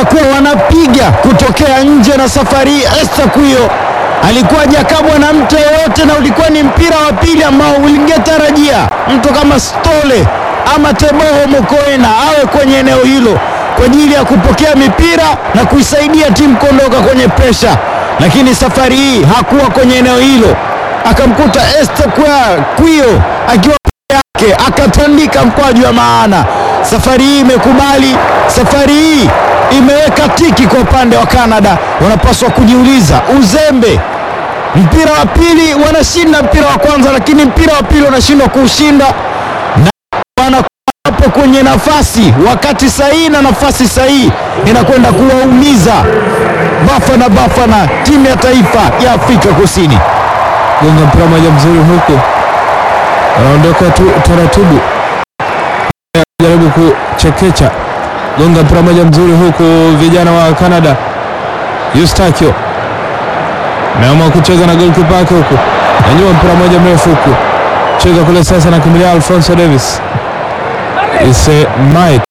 watakuwa wanapiga kutokea nje, na safari hii Esther Kuyo alikuwa hajakabwa na mtu yeyote, na ulikuwa ni mpira wa pili ambao ulingetarajia mtu kama Stole ama Teboho Mokoena awe kwenye eneo hilo kwa ajili ya kupokea mipira na kuisaidia timu kuondoka kwenye presha, lakini safari hii hakuwa kwenye eneo hilo, akamkuta Esther Kuyo akiwa yake akatandika mkwaju wa maana. Safari hii imekubali, safari hii imeweka tiki kwa upande wa Canada. Wanapaswa kujiuliza uzembe. Mpira wa pili wanashinda mpira wa kwanza, lakini mpira wa pili wanashindwa kuushinda na wanakuwapo kwenye nafasi wakati sahihi, na nafasi sahihi inakwenda kuwaumiza Bafana Bafana, timu ya taifa ya Afrika Kusini. Gonga mpira moja mzuri huku wanaondoka tu taratibu, jaribu kuchekecha. Gonga mpira moja mzuri huku, vijana wa Canada. Eustachio ameamua kucheza na goalkeeper wake huku, nanyua mpira moja mrefu huku, cheza kule sasa, na kimbilia Alfonso Davis Ise Mike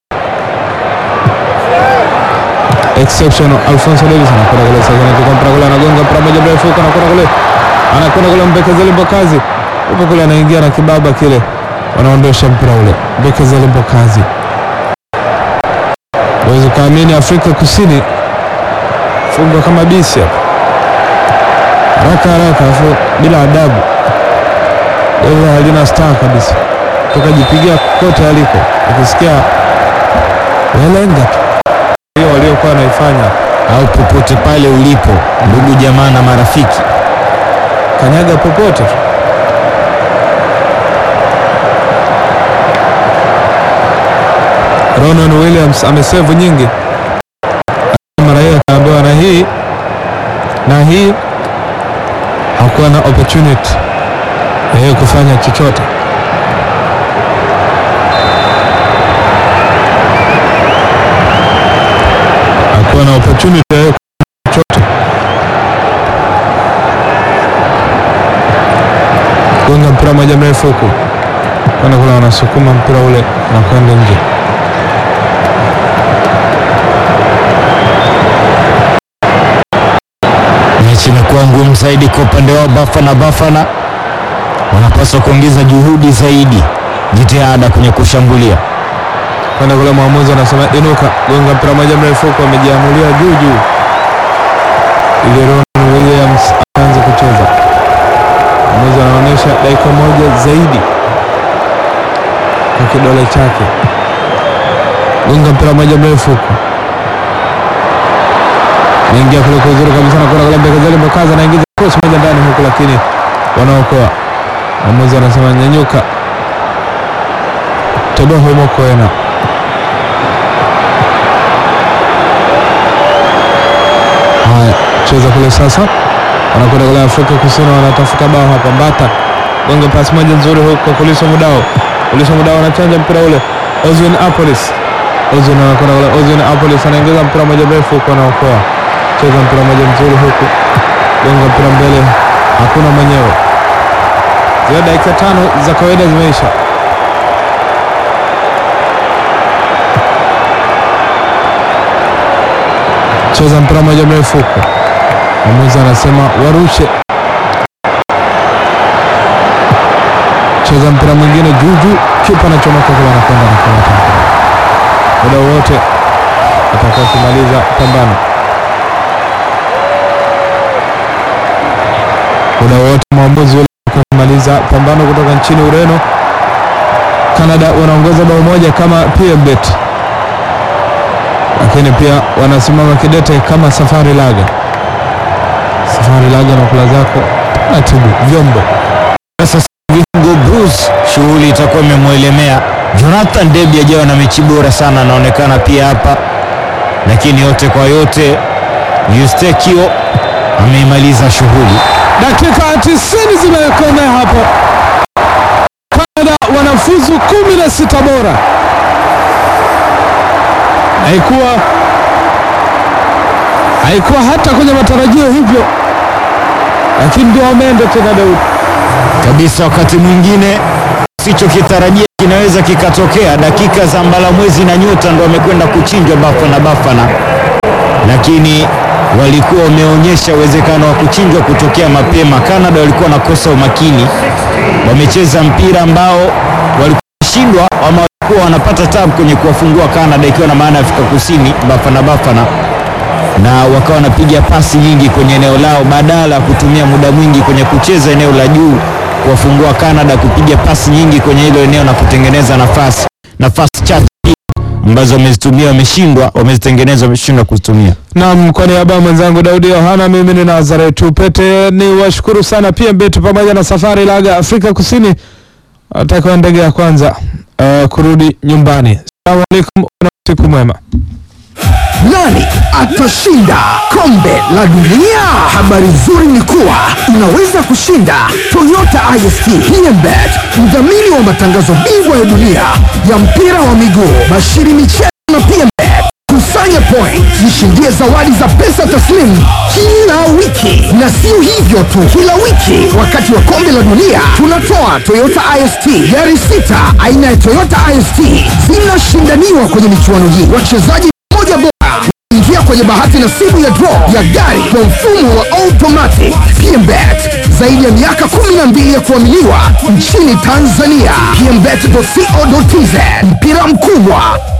exceptional. Alfonso Davis anakwenda kule sasa, anachukua mpira kule, anagonga mpira moja mrefu huku, anakwenda kule anakwenda kule Mbekezeli Mbokazi huko kule anaingia na kibaba kile, wanaondosha mpira ule. Mbekezeli Mbokazi, waweza kaamini Afrika Kusini fungwa kama bisi hapa, haraka haraka, afu bila adabu. Leo halina star kabisa, tukajipigia kote aliko, ukisikia welenga tu hiyo waliokuwa wanaifanya, au popote pale ulipo, ndugu jamaa na marafiki kanyaga popote tu. Ronan Williams amesevu nyingi, mara hiyo akaambiwa na hii na hii, hakuwa na opportunity ya yeye kufanya chochote. Hakuwa na opportunity ya yeye kufanya chochote. Gonga mpira moja mrefu huku kwenda kule, wanasukuma mpira ule na kwenda nje. mechi imekuwa ngumu zaidi kwa upande wao. Bafana Bafana wanapaswa kuongeza juhudi zaidi, jitihada kwenye kushambulia. kwenda kule, mwamuzi anasema inuka, gonga mpira moja mrefu huko, amejiamulia juu juu ili Ron Williams aanze kucheza. Mwamuzi anaonyesha dakika moja zaidi kwa kidole chake. Gonga mpira moja mrefu huko, naingia kule kwa uzuri kabisa, na kwenda kule Mbekezeli Mbokazi anaingiza cross moja ndani huku, lakini wanaokoa. Mwamuzi anasema nyanyuka, Teboho Mokoena Haya, cheza kule sasa, wanakwenda kule Afrika Kusini, wanatafuta bao hapa. Mbata gonga pasi moja nzuri huko kwa Kuliso Mudao. Kuliso Mudao anachanja mpira ule, Ozwin Apolis. Ozwin anakwenda kule, Ozwin Apolis anaingiza mpira moja mrefu huko, anaokoa. Cheza mpira moja mzuri huku, gonga mpira mbele, hakuna mwenyewe. Zile dakika tano za kawaida zimeisha. cheza mpira moja mrefu huko, mwamuzi anasema warushe. Cheza mpira mwingine juu juu, kipa anachomoka kule, anakwenda nakamata mpira. Muda wote atakuwa kumaliza pambano, muda wote mwamuzi ule atakuwa kumaliza pambano kutoka nchini Ureno. Canada wanaongoza bao moja kama PMbet lakini pia wanasimama kidete kama Safari Laga. Safari Laga na kula zako natibu vyombo. Sasa viungo Bruce, shughuli itakuwa imemwelemea. Jonathan Debi ajawa na mechi bora sana, anaonekana pia hapa, lakini yote kwa yote Eustachio ameimaliza shughuli. Dakika 90 zimekomea hapo. Canada wanafuzu 16 bora. Haikuwa haikuwa hata kwenye matarajio hivyo, lakini ndio wameenda tena Daudi. kabisa. Wakati mwingine sichokitarajia kinaweza kikatokea. Dakika za mbala mwezi na nyota ndo wamekwenda kuchinjwa Bafana Bafana, lakini walikuwa wameonyesha uwezekano wa kuchinjwa kutokea mapema. Canada walikuwa wanakosa umakini, wamecheza mpira ambao walikuwa shindwa ama walikuwa wanapata tabu kwenye kuwafungua Canada, ikiwa na maana ya Afrika Kusini Bafana Bafana, na wakawa wanapiga pasi nyingi kwenye eneo lao badala ya kutumia muda mwingi kwenye kucheza eneo la juu, kuwafungua Canada, kupiga pasi nyingi kwenye hilo eneo na kutengeneza nafasi nafasi chache ambazo wamezitumia wameshindwa, wamezitengeneza wameshindwa kuzitumia. Naam, kwa niaba ya mwenzangu Daudi Yohana, mimi ni Nazareth Upete, ni washukuru sana PMbet pamoja na Safari Laga Afrika Kusini atakiwa ndege ya kwanza uh, kurudi nyumbani. Assalamu alaikum na usiku mwema. Nani atashinda kombe la dunia? Habari nzuri ni kuwa unaweza kushinda Toyota IST PMbet, mdhamini wa matangazo bingwa ya dunia ya mpira wa miguu, bashiri michezo na PMbet. Kusanya point, jishindie zawadi za pesa taslimu kila wiki, na sio hivyo tu, kila wiki wakati wa kombe la dunia tunatoa Toyota IST gari sita aina ya Toyota IST zinashindaniwa kwenye michuano hii. Wachezaji moja bora ingia kwenye bahati nasibu ya draw ya gari kwa mfumo wa automatic. PMBet zaidi ya miaka 12 ya kuaminiwa nchini Tanzania. PMBet.co.tz mpira mkubwa